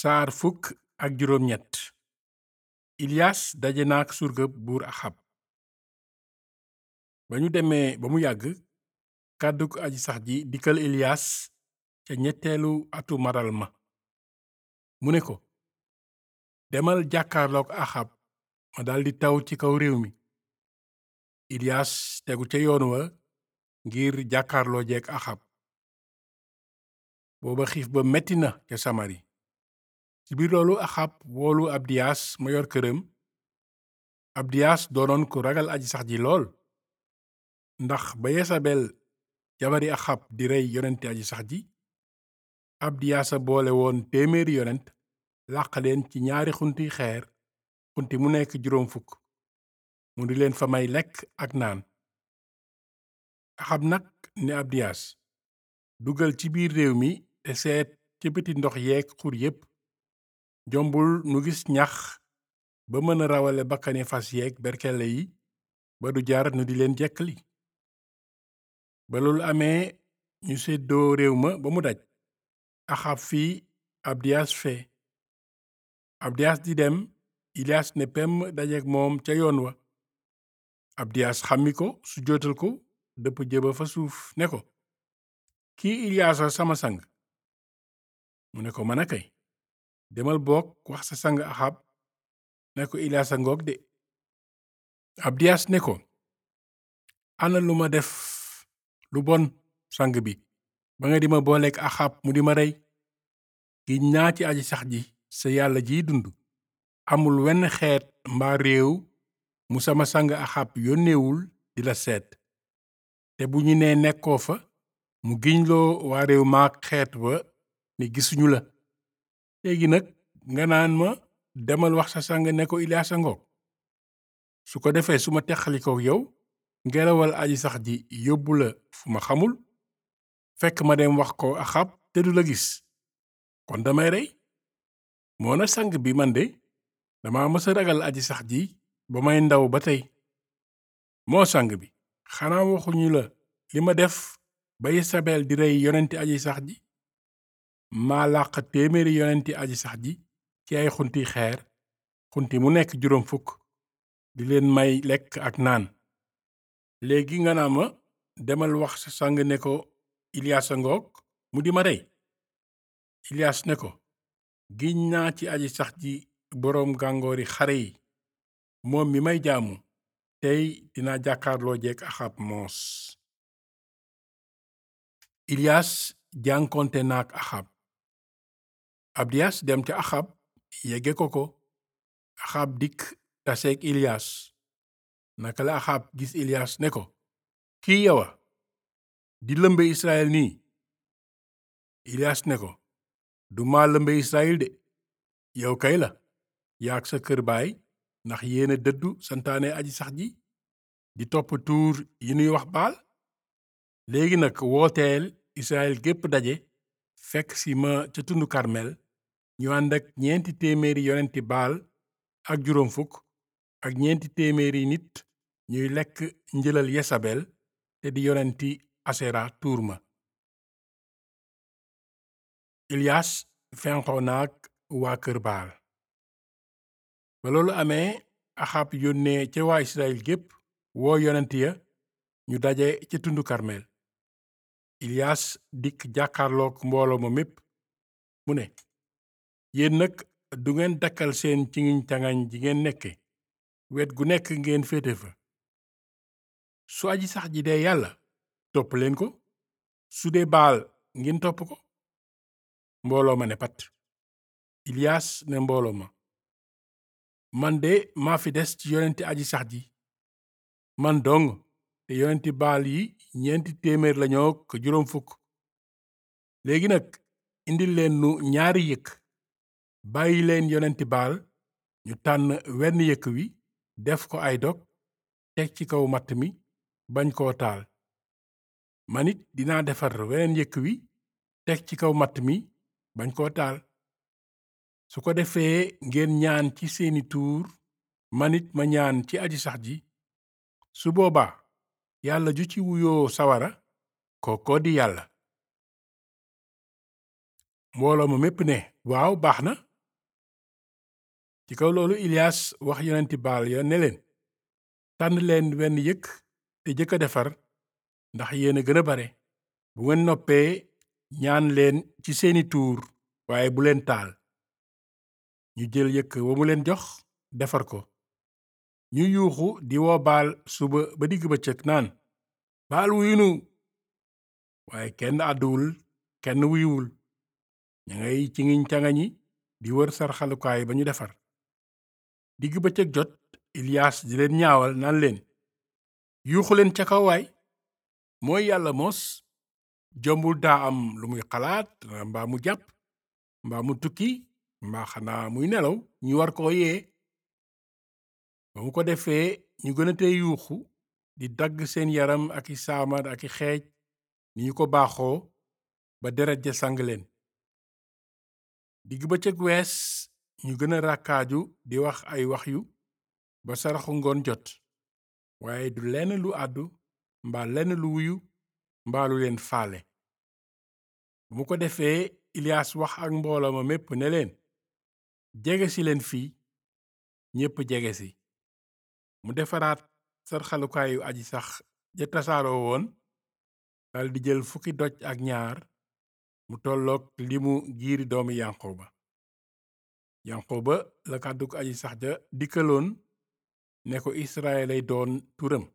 saar fukk ak juróom ñett ilias daje naak surga buur axab ba ñu demee ba mu yàgg kàddug aji sax ji dikkal ilias ca ñetteelu atu maral ma mu ne ko demal jàkkaarlook axab ma daldi taw ci kaw réew mi ilias tegu ca yoon wa ngir jàkkaarloo jeek axab booba xiif ba metti na ca samari ci biir loolu axab woolu abdiyaas ma yor këram abdiyaas doonoon ku ragal aji sax ji lool ndax ba yesabel jabari axab di rey yonenti aji sax ji abdiyaasa boole woon téeméeri yonent làq leen ci ñaari xunti xeer xunti mu nekk juróom fukk mu di leen fa may lekk ak naan axab nag ne abdiyaas dugal ci biir réew mi te seet ci biti ndox yeeg xur yépp jombul nu gis ñax ba mën a rawale bakkani fas yeeg berkele yi ba du jar nu di leen jekkali ba loolu amee ñu seddoo réew ma ba mu daj axab fii abdiyaas fee abdiyaas di dem ilias ne pem dajeek moom ca yoon wa abdiyaas xammi ko su jootal ko dëpp jëba fa suuf ne ko kii iliyaasa sama sang mu ne ko mën a kay demal boog wax sa sang axab ne ko iliyaasa ngoog de abdiyaas ne ko ana lu ma def lu bon sang bi ba nga di ma booleek axab mu di ma rey giñ naa ci aji sax ji sa yàlla jiy dund amul wenn xeet mbaa réew mu sama sang axab yónneewul di la seet te bu ñu nee nekkoo fa mu giñloo waa réew maak xeet wa ni gisuñu la léegi nag nga naan ma demal wax sa sang ne ko iliyaasa ngoog su ko defee su ma teqalikoo yow ngelawal aji sax ji yóbbu la fu ma xamul fekk ma dem wax ko axab te du la gis kon damay rey moo na sang bi man de dama mësa ragal aji sax ji ba may ndaw ba tey moo sang bi xanaa waxuñu la li ma def ba Yesabel di rey yonenti aji sax ji maa làq téeméeri yonenti aji sax ji ci ay xunti xeer xunti mu nekk juróom fukk di leen may lekk ak naan léegi nga naa ma demal wax sa sang ne ko iliyaasa ngoog mu di ma rey iliyaas ne ko giñ naa ci aji sax ji boroom gàngoori xare yi moom mi may jaamu tey dina jàkkaarloo jeek axab moos iliyaas jànkonte naak axab abdiyaas dem ca axab yegge ko ko axab dikk taseek iliyaas naka la axab gis iliyaas ne ko kii yowa di lëmbe israel nii iliyaas ne ko du maa lëmbe israel de yow kay la yaag sa kër baay ndax yéena dëddu santaane aji sax ji di topp tuur yi nuy wax baal léegi nag wooteel israel gépp daje fekk si ma ca tundu karmel ñu ànd ak ñeenti téeméeri yonenti baal ak juróom fukk ak ñeenti téeméeri nit ñuy lekk njëlal yesabel te di yonenti asera tuur ma iliyas fenqoo naag waa kër baal ba loolu amee axab yónnee ca waa israel gépp woo yonent ya ñu daje ca tundu karmel iliyas dikk jàkkaarlook mbooloo ma mépp mu ne yéen nag du ngeen dakkal seen ci ngiñ tangañ ji ngeen nekke wet gu nekk ngeen féete fa su aji sax ji dee yàlla topp leen ko su dee baal ngeen topp ko mbooloo ma ne pat iliyas ne mbooloo ma man de maa fi des ci yonenti aji sax ji man dong te yonenti baal yi ñeenti téeméer lañoo ko juróom fukk léegi nag indil leen nu ñaari yëkk bàyyi leen yonenti baal ñu tànn wenn yëkk wi def ko ay dog teg ci kaw matt mi bañ koo taal man it dinaa defar weneen yëkk wi teg ci kaw matt mi bañ koo taal su ko defee ngeen ñaan ci seeni tuur man it ma ñaan ci aji sax ji su boobaa yàlla ju ci wuyoo sawara kookoo di yàlla mbooloo ma mépp ne waaw baax na ci kaw loolu ilias wax yonenti baal ya ne leen tànn leen wenn yëkk te jëkk a defar ndax yéen a gën a bare bu ngeen noppee ñaan leen ci seeni tuur waaye bu leen taal ñu jël yëkk wa mu leen jox defar ko ñu yuuxu di woo baal suba ba digg bëccëg naan baal wuyunu waaye kenn àdduwul kenn wuyuwul ña ngay ci ngiñ cangañi di wër sarxalukaay ba ñu defar digg bëccëg jot ilias di leen ñaawal naan leen yuuxu leen ca kaw waay mooy yàlla mos jombul daa am lu muy xalaat mbaa mu jàpp mbaa mu tukki mbaa xanaa muy nelaw ñu war koo yee ba mu ko defee ñu gën a tee yuuxu di dagg seen yaram ak i saamar ak i xeej ni ñu ko baaxoo ba deret ja sang leen digg bëccëg wees ñu gën a ràkkaaju di wax ay wax yu ba saraxu ngoon jot waaye du lenn lu àddu mbaa lenn lu wuyu mbaa lu leen faale bu mu ko defee ilias wax ak mbooloo ma mépp ne leen jege si leen fii ñépp jege si mu defaraat sarxalukaayu aji sax ja tasaaroo woon daldi jël fukki doj ak ñaar mu tolloog limu giiri doomi yanqooba yanqooba la kàdduk aji sax ja dikkaloon ne ko israel lay doon turam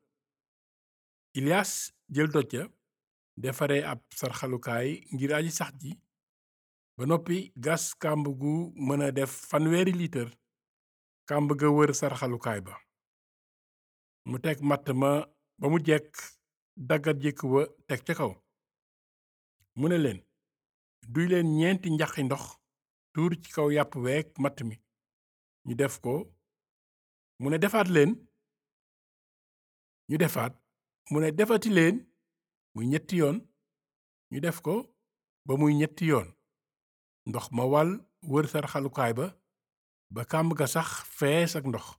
ilias jël doj ja defare ab sarxalukaay ngir aji sax ji ba noppi gas kàmb gu mën a def fanweeri liitar kàmb ga wër sarxalukaay ba mu teg matt ma ba mu jekk daggat jëkk wa teg ca kaw mu ne leen duy leen ñeenti njaxi ndox tuur ci kaw yàpp week matt mi ñu def ko mu ne defaat leen ñu defaat mu ne defati leen muy ñetti yoon ñu def ko ba muy ñetti yoon ndox ma wal wër sarxalukaay ba ba kàmb ga sax fees ak ndox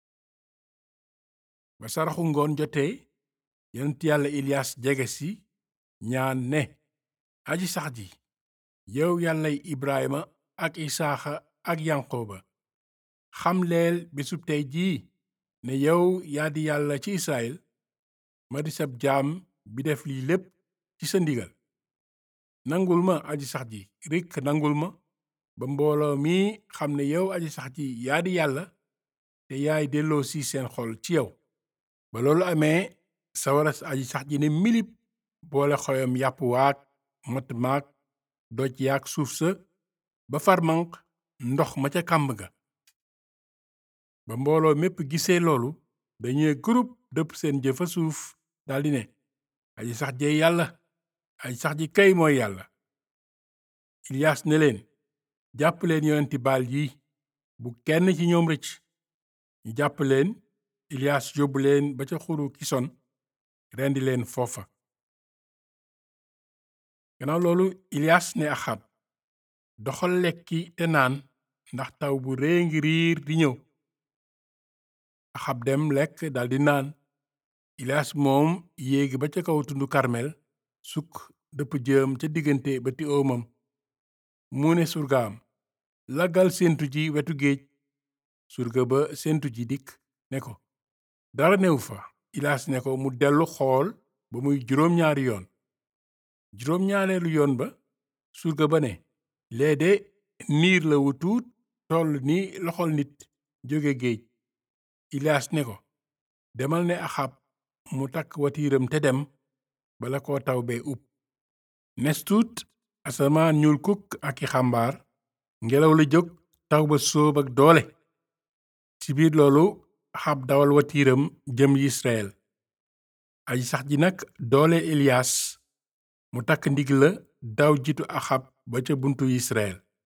ba saraxu ngoon jotee yonent yàlla ilias jege si ñaan ne aji sax ji yow yàllay ibrahima ak isaaxa ak yanqooba xam leel bisub tey jii ne yow yaa di yàlla ci israel ma di sab jaam bi def lii lépp ci sa ndigal nangul ma aji sax ji rik nangul ma ba mbooloo mi xam ne yow aji sax ji yaa di yàlla te yaay delloo si seen xol ci yow ba loolu amee sawara aji sax ji ne milip boole xoyam yàpp waak mat maak doj yaak suuf sa ba farmanq ndox ma ca kàmb ga ba mbooloo mépp gisee loolu dañuy groupe dëpp seen jëfa suuf daldi ne aji sax jee yàlla aji sax ji kay mooy yàlla ilias ne leen jàpp leen yonenti baal yi bu kenn ci ñoom rëcc ñu jàpp leen ilias yóbbu leen ba ca xuru kison rendi leen foofa gannaaw loolu ilias ne axab doxal lekki te naan ndax taw bu rëy ngi riir di ñëw axab dem lekk daldi naan ilias moom yéegi ba ca kaw tundu karmel sukk dëpp jëm ca diggante ba ti oomam mu ne surgaam laggal séentu ji wetu géej surga ba séentu ji dikk ne ko dara newu fa ilias ne ko mu dellu xool ba muy juróom-ñaari yoon juróom-ñaareelu yoon ba surga ba ne lee de niir la wu tuut toll ni loxol nit jóge géej ilias ne ko demal ne axab mu takk watiiram te dem bala ko taw bee ub nes tuut asamaan ñuul kukk ak i xambaar ngelaw la jóg taw ba sóob ak doole ci biir loolu axab dawal watiiram jëm Israel aji sax ji nag doole Ilias mu takk ndig la daw jiitu axab ba ca buntu Israel